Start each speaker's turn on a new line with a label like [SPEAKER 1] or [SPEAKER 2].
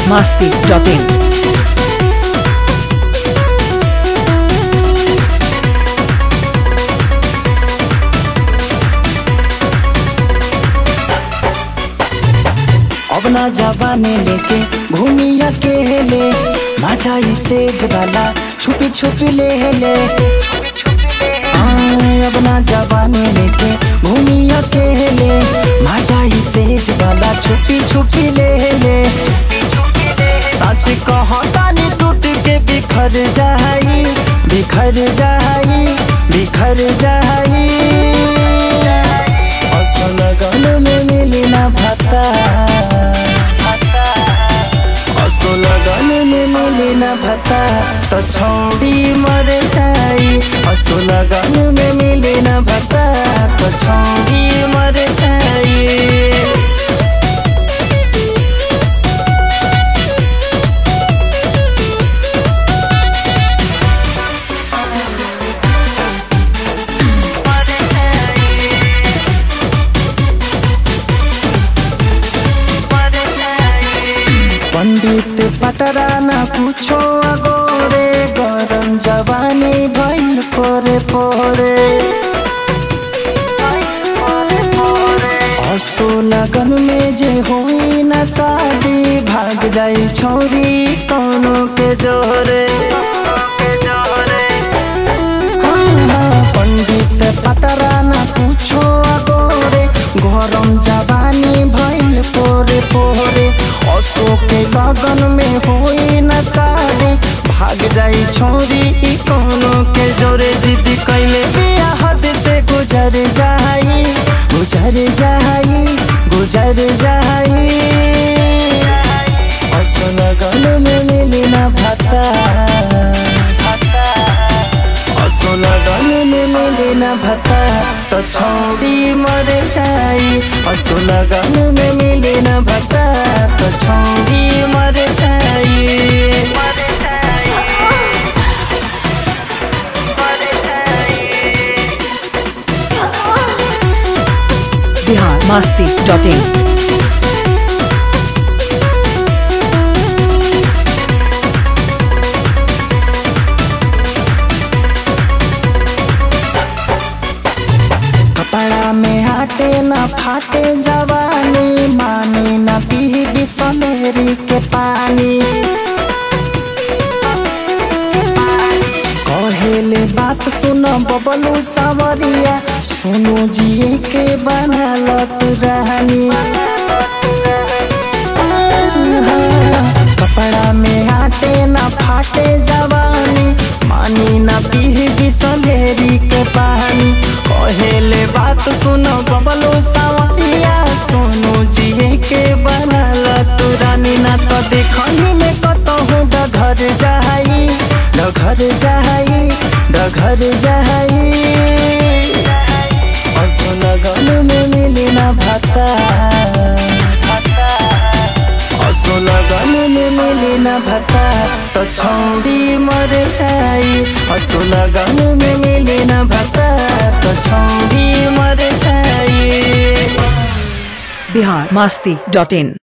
[SPEAKER 1] biharmasti.in
[SPEAKER 2] अब ना जवाने लेके घूमी अकेले माझा ही सेज वाला छुपी छुपी ले ले आय, अब ना जवाने लेके घूमी अकेले माझा ही सेज वाला छुपी छुपी ले ले सच कहतानी टूट के बिखर जाई बिखर जाई बिखर जाई असल गल में मिली ना भता असल गल में मिली ना भता तो छौड़ी मर जाई असल गल में मिली ना भता तो छौड़ी मर जाई पंडित पतरा न पूछो अगोरे गरम जवानी भइल पोरे पोरे असो लगन में जे होई न शादी भाग जाई छोरी कौनो के जोरे हाँ, पंडित पतरा न पूछो अगोरे गरम जवानी भइल पोरे पोरे अशोक के लगन में होई न शादी भाग जाई छोरी ई कोनो के जोरे जिद कैले बिया हद से गुजर जाई गुजर जाई गुजर जाई असल गल में मिली न भता असल गल में मिली न भता तो छौड़ी मर जाई असल गल में मिली न भता तो छौड़ी मर जाई
[SPEAKER 1] biharmasti.in
[SPEAKER 2] कपड़ा में आटे न फाटे जवानी मानी न पी बिसलेरी के पानी कहेले बात सुन बबलू सावरिया सोनू जी के बनलत रहनी कपड़ा में आटे न फाटे जवानी मानी न पी बिसलेरी के पानी कहेले बात सुनो बबलू सावरिया सोनू जी के बनल तुरानी न तो देखनी में कतहु डघर जाई डघर जाई डघर जाई असल गल में मिली न भता असल गल में मिली न भता तो छौड़ी मर जाई असल गल में मिली न भता तो छौड़ी मर जाई
[SPEAKER 1] biharmasti.in